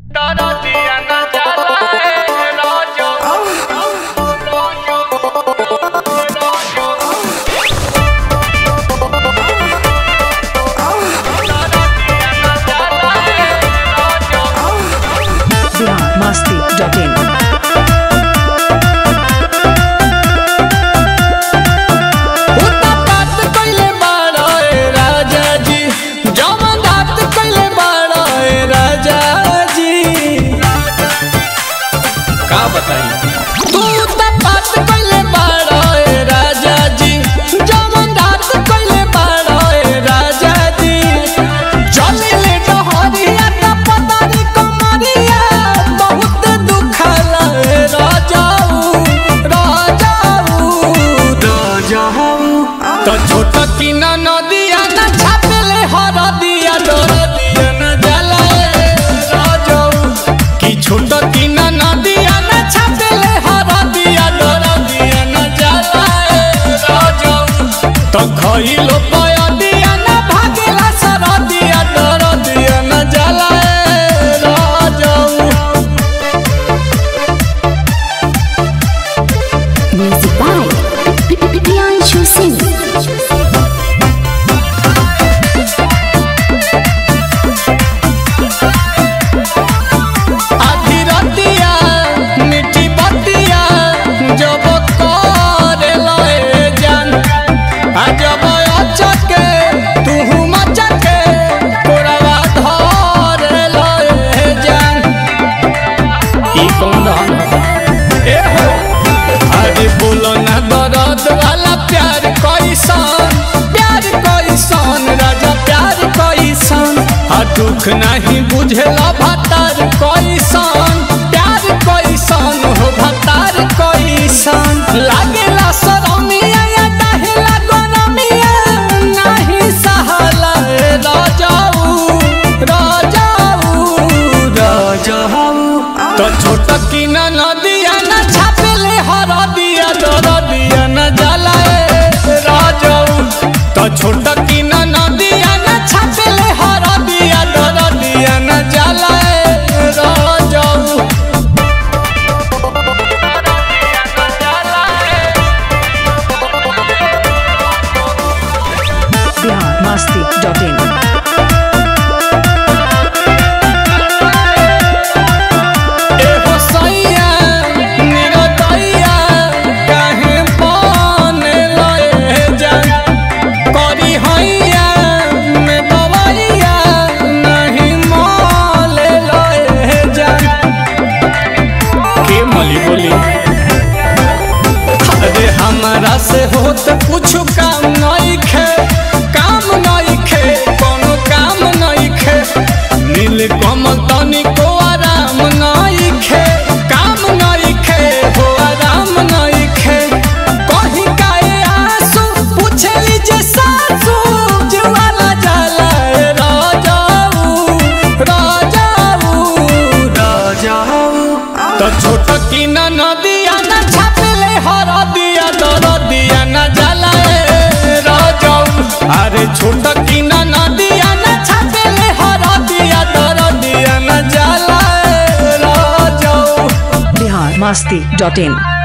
masti.in बात कइले बाड़ा ए राजा जी जवन बात कइले बाड़ा ए राजा जी का बताई तू त बात कइले बाड़ा ए राजा जी जवन बात कइले बाड़ा ए राजा जी चले डहरिया त पतारी कमरिया बहुत दुखला ए राजाऊ राजाऊ राजाऊ तो छोट की न नदिया न छापेले हर दिया डर दिया न जलाए राजाऊ कि छोट की न नदिया न छापेले हर दिया डर दिया न जलाए राजाऊ तो खइलो पय दिया न भागेला सर दिया डर दिया न जलाए राजाऊ Music by Priyanshu Singh. आधी रतिया मिठी बतिया जब करे लए जान आ जब अचके तू मचके तोरावा धरे लए जान ई कौन रहन ए हो अरे बोलो ना दर्द वाला प्यार कैसन प्यार कैसन राजा प्यार कैसन आ दुख नहीं बुझेला भतार कैसन प्यार कैसन हो भतार कैसन लागेला शरमिया या दहेला गरमिया नहीं सहला ए राजाऊ राजाऊ राजाऊ तो छोट की न नदिया न छापेले हर दिया दर दिया न जलाए राजाऊ तो छोट की न नदिया न छापेले हर दिया दर दिया न जलाए राजाऊ Bihar masti.in एहो सैया निरतैया काहे बने लए जान करी हैया में बवैया नहीं मोले लए जान के मली बोली अरे हमारा से होत कुछ काम नहीं खे काम नहीं खे कोनो काम नहीं खे नील कमल तनिको आराम नहीं खे काम नहीं खे हो आराम नहीं खे कहीं काए आंसू पूछे जे सासू जुआला जाला ए राजाऊ राजाऊ राजाऊ तो छोट की न नदिया न छापेले हर दिया दर दिया न जलाए राजाऊ अरे छोट की न नदिया न छापेले हर दिया दर दिया न जलाए राजाऊ Bihar masti.in